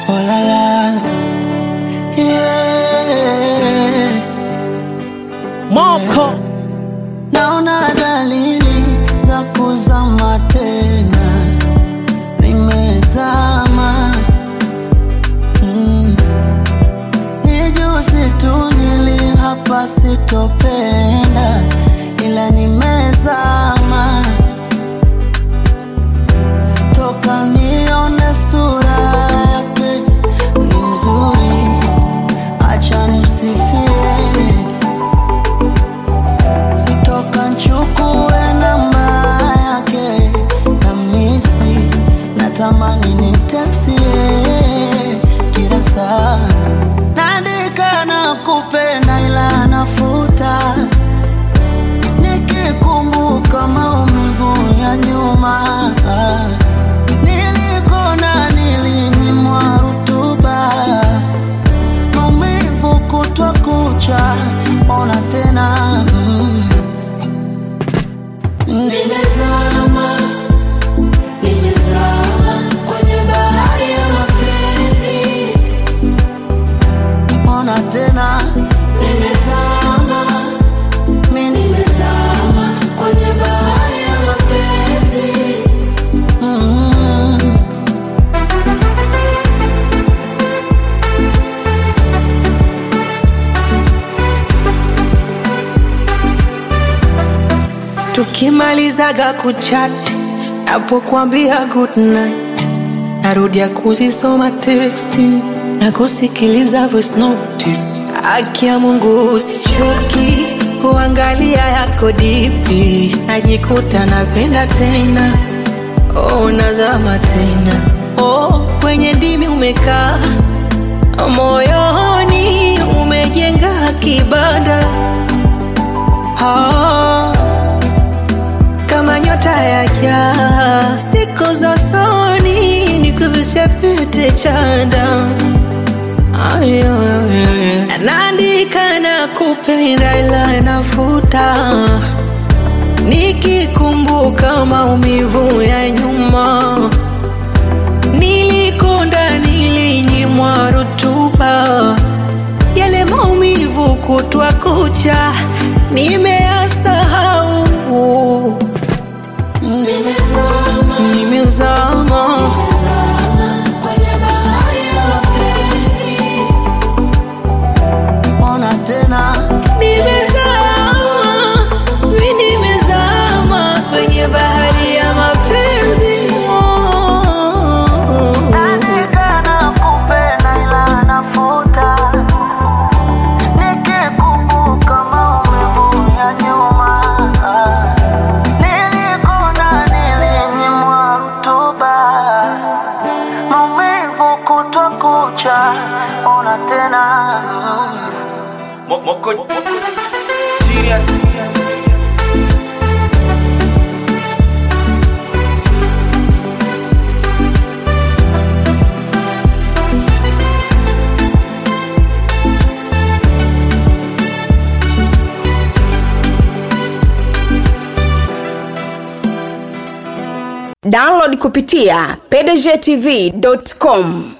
Oh la la, yeah. Moko Naona dalili za kuzama tena, nimezama mm. Ni juzi tu nili hapa sitopenda, ila nimezama toka nione sura yake ni mzuri, acha nimsifie toka nchukue namba yake kamisi, natamani nimtekstie kila saa, naandika na kupenda ila nafuta, nikikumbuka maumivu ya nyuma nilikona nilinyimwa rutuba maumivu kutwa kucha, ona tena mm. Nimezama, nimezama kwenye bahari ya mapenzi, ona tena nimezama, mi nimezama kwenye bahari ya mapenzi mm. tukimalizaga kuchat, napokuambia good night, narudia kuzisoma teksti na kusikiliza voice note. Haki ya Mungu usichoki kuangalia yako dipi, najikuta napenda tena, oh, nazama tena, oh, kwenye ndimi umekaa moyoni umejenga kibanda ah, kama nyota ya jaa, siku za usoni nikuvishe pete chanda Ayo, naandika na kupenda ila nafuta nikikumbuka maumivu ya nyuma nilikonda nilinyimwa rutuba yale maumivu kutwa kucha nimeyasahau Nimezama, nimezama kwenye bahari ya mapenzi, ona tena nimezama mi nimezama kwenye bahari ya mapenzi Andika na kupenda ila nafuta, nikikumbuka maumivu ya nyuma, nilikona nilinyimwa rutuba, maumivu kutwa kucha, ona tena Mo- Moko Moko Serious download kupitia pdgtv.com